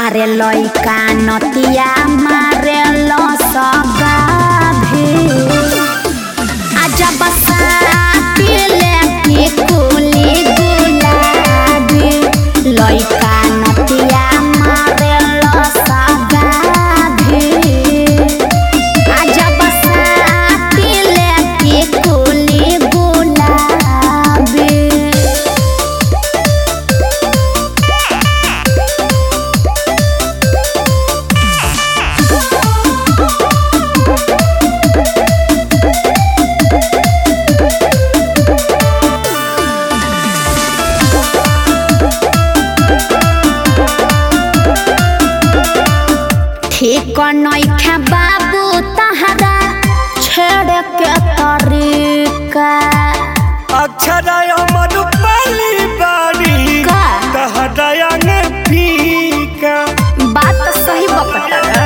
अरे लइका नतिया मारे लसगा भी अजब साथी लेके कुली गुलाबी लइका नतिया मारे लसगा भी अजब साथी लेके कुली गुलाबी ठीक नइखे बाबू तहरा छेड़ के तरीका अक्षराय मरुपाली बारी का? कहदया ने फीका बात सही बकता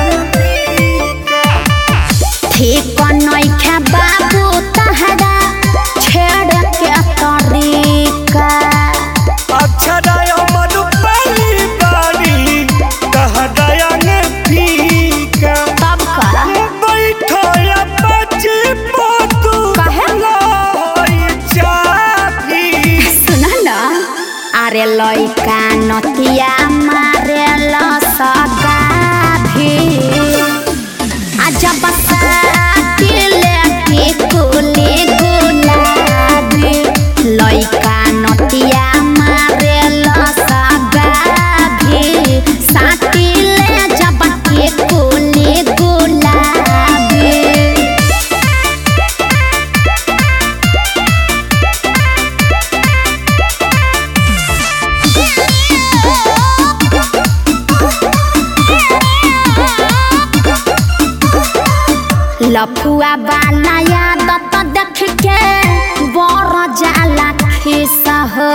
ठीक नइखे बाबू तहरा छेड़ के तरीका अक्षराय मरुपाली बारी कहदया ने फीका तब का बैठो या बच्ची पोतू काहे? होई चाभी सुन न अरे लइका नतिया मारे लसगा भी अजब साथी लेके कुली गुलाबी लइका नतिया मारे लसगा भी साथी ले जब के कुली गुलाबी लफुआ वाला यादत देख के बर जाला खिस हो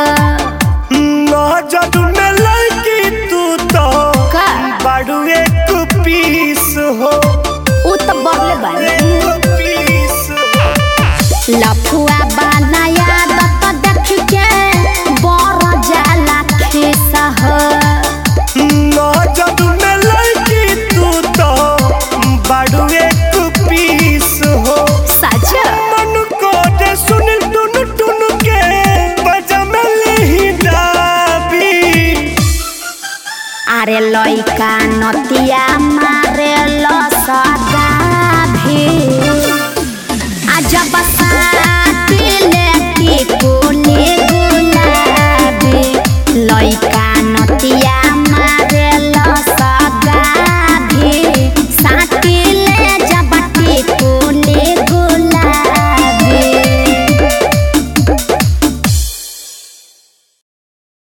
नजर में लड़की तू तो का बड़ू एक पीस हो उ त बरले बानी एक पीस हो लफुआ वाला यादत देख के बर जाला खिस हो नजर में लड़की तू तो बड़ू एक पीस हो सच मन को दे सुन टुन टुन के बजमल ही डाबी अरे लइका नतिया मारे लसगा भी अजब साथी ले